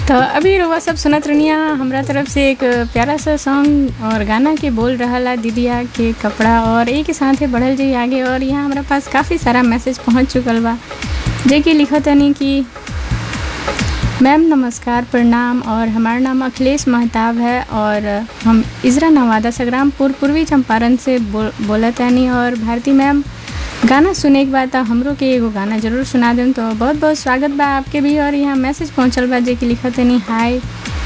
तो अभी रउआ सब सुनत रनिया हमरा तरफ से एक प्यारा सा सॉन्ग और गाना के बोल रहला दीदिया के कपड़ा और एक साथे बढ़ल जाई आगे और यहाँ हमरा पास काफ़ी सारा मैसेज पहुँच चुकल बा जे कि लिखत हनी कि मैम नमस्कार प्रणाम और हमारा नाम अखिलेश महताब है और हम इजरा नवादा संग्रामपुर पूर्वी चंपारण से बो, बोलत हनी और भारती मैम गाना सुने के बाद हमरो के एगो गाना जरूर सुना दें तो बहुत बहुत स्वागत बा आपके भी और यहाँ मैसेज पहुँचल बा जे कि लिखत हनी हाय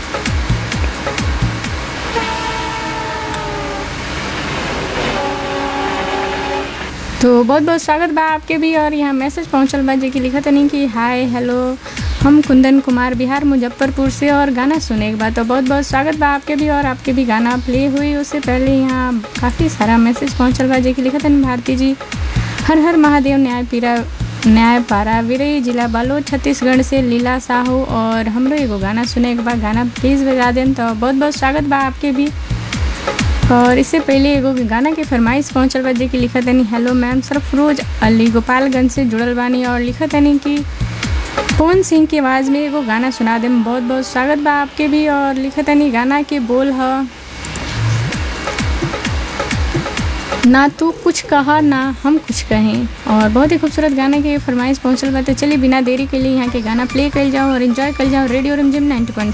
तो बहुत बहुत स्वागत बा आपके भी और यहाँ मैसेज पहुँचल बा जे कि लिखत नहीं कि हाय हेलो हम कुंदन कुमार बिहार मुजफ्फरपुर से और गाना सुने के बाद तो बहुत बहुत स्वागत बा आपके भी और आपके भी गाना प्ले हुई उससे पहले यहाँ काफ़ी सारा मैसेज पहुँचल बा जे कि लिखत नहीं भारती जी हर हर महादेव न्याय पीरा न्याय पारा विरई जिला बालोद छत्तीसगढ़ से लीला साहू और हमरो एगो गाना सुने के बाद गाना प्लीज़ बजा दें तो बहुत बहुत स्वागत बा आपके भी और इससे पहले एगो गाना के फरमाइश पहुँचल बा जे कि लिखत हनी हेलो मैम सरफरोज अली गोपालगंज से जुड़ल बानी और लिखत हनी कि पवन सिंह की आवाज़ में एगो गाना सुना देम बहुत बहुत स्वागत बा आपके भी और लिखत हनी गाना के बोल ह ना तू कुछ कहा ना हम कुछ कहें और बहुत ही खूबसूरत गाने के फरमाइश पहुँचल बा तो चलिए बिना देरी के लिए यहाँ के गाना प्ले कर जाओ और इन्जॉय कर जाओ रेडियो रिमझिम 90.4